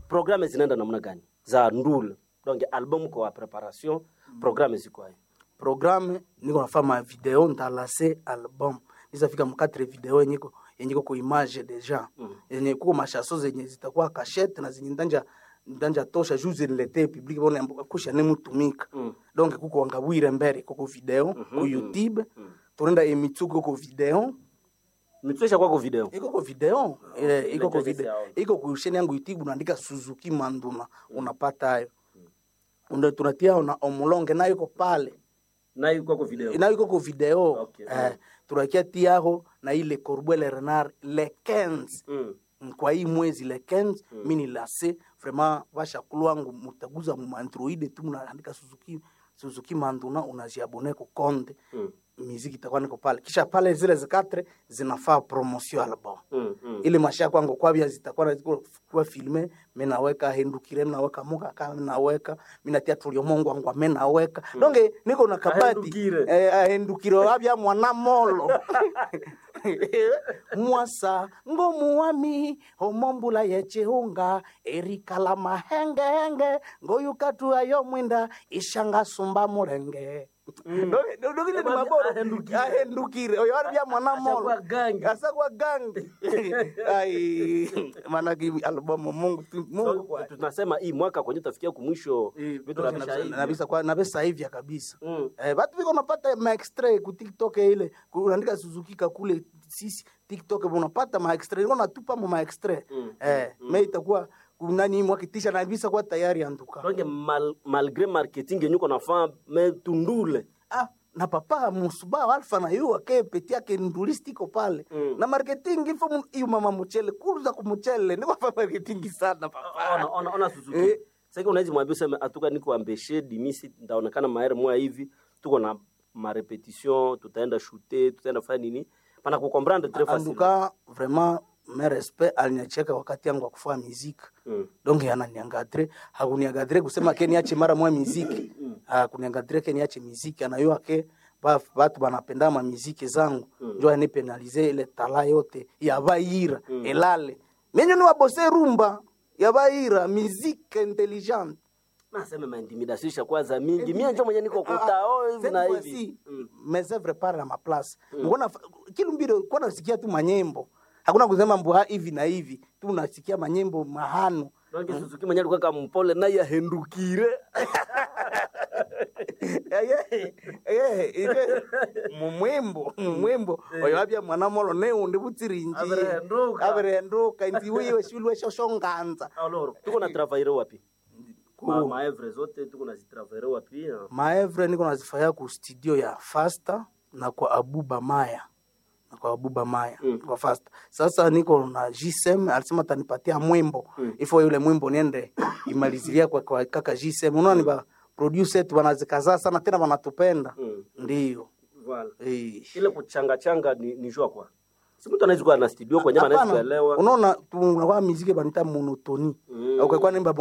programme zinaenda namna gani za ndule donc album kwa preparation programme ziko hayo programme niko nafanya video ntalase album nizafika mkatre video yenye iko- yenye iko ku image deja yenye kuko mashaso zenye zitakuwa kashete na zenye ndanja ndanja tosha juu ziniletee public bona kusha ne mutumika donc kuko wangabwire mbere kuko video ku youtube tunaenda emitsuko ku video mitwesha kwako video iko ko video eh, iko ko Inajua video sawa. iko ku channel yangu YouTube unaandika Suzuki Manduna unapata hayo ndio tunatia na omulonge nayo iko pale nayo kwako video nayo iko ko video Okay. eh, tunakia tiaho na ile Corbeil Renard le 15 mm. kwa hii mwezi le 15 mi ni lase vraiment vashakulu wangu mutaguza mu android tu mnaandika Suzuki Suzuki Manduna unajiabone ku konde Mm. miziki itakuwa niko pale kisha pale zile zikatre zinafaa promotion album Mm. Mm. ile masha kwangu kwabia zitakuwa ziko kwa filme mimi naweka hendukire mimi naweka muka kama mimi naweka mimi natia tulio mongo wangu mimi naweka donge niko na kabati Ahendukire. eh ahendukire wabia mwana molo mwasa ngomu wami omombula yechihunga erikala mahengenge ngoyukatu ayo mwinda ishanga sumba mulenge Donge- donge ile ni Wabia maboro ahendukire. ahendukire oyo wabia mwana molo Ashakuwa gangi. asakwa gangi ai manake albamu mungu tu- mungu So, kwa tunasema hii mwaka kwenye tafikia kumwisho vitu nabisha hivi nabisa kwa nabisa hivya kabisa Mm. eh batu biko napata ma extrait ku TikTok ile ku- unaandika Suzuki kakule sisi TikTok unapata ma extrait unaona tupa ma extrait Mm. eh me itakuwa nani mwakitisha nabisa kwa tayari antuka donc mal, malgré marketing yenye uko nafaa me tundule ah na papa musuba alfa na yu ake peti yake ndulistiko pale Mm. na marketing ifo mu- iyo mama muchele kuruza kumuchele ni kwa marketing sana papa ona, ona, ona Suzuki Eh. sasa unaweza mwambia useme atuka niko ambeshe dimisi ndaonekana maere moya hivi tuko na marepetition tutaenda shooter tutaenda fanya nini pana kukomprendre très facile anduka vraiment me respect aliniacheka wakati yangu wa kufanya muziki mm. donc ananiangadre hakuniangadre kusema ke niache mara moya muziki hakuniangadre ke niache muziki anayua ke ba- batu banapenda ma muziki zangu njo anipenalize ile tala yote ya baira elale menyo ni wabose rumba ya baira muziki intelligente naseme maintimidation ishakuwa za mingi mie njo mwenye niko kutao hivi na hivi Mm. mes œuvres pare na maplace mbona kilumbiro kwa nasikia tu manyembo hakuna kusema mbwa hivi na hivi tu nasikia manyembo mahano donc Suzuki mwenye alikuwa kama mpole naye ahendukire mumwembo mumwembo oyo abya mwana molo neundi butsirinji Aberenduka. aberenduka nzi wiwe shulwe shoshonganza alors tuko na travailler wapi Ku- ma maevre zote tuko na zitravailler wapi ah? maevre niko nazifanya ku studio ya fasta na kwa abuba maya na kwa abuba maya Mm. kwa fasta sasa niko na gsm alisema tanipatia mwimbo ifo yule mwimbo niende imalizilia kwa, kwa kaka gsm unaona ni ba producer wetu wanazikaza sana tena wanatupenda Mm. ndio Voilà. eh. ile kuchanga changa ni, ni jua kwa si mtu anaweza kuwa na studio kwenye anaweza Hapana, kuelewa unaona tunakuwa miziki banita monotoni Mm. ukakuwa nimba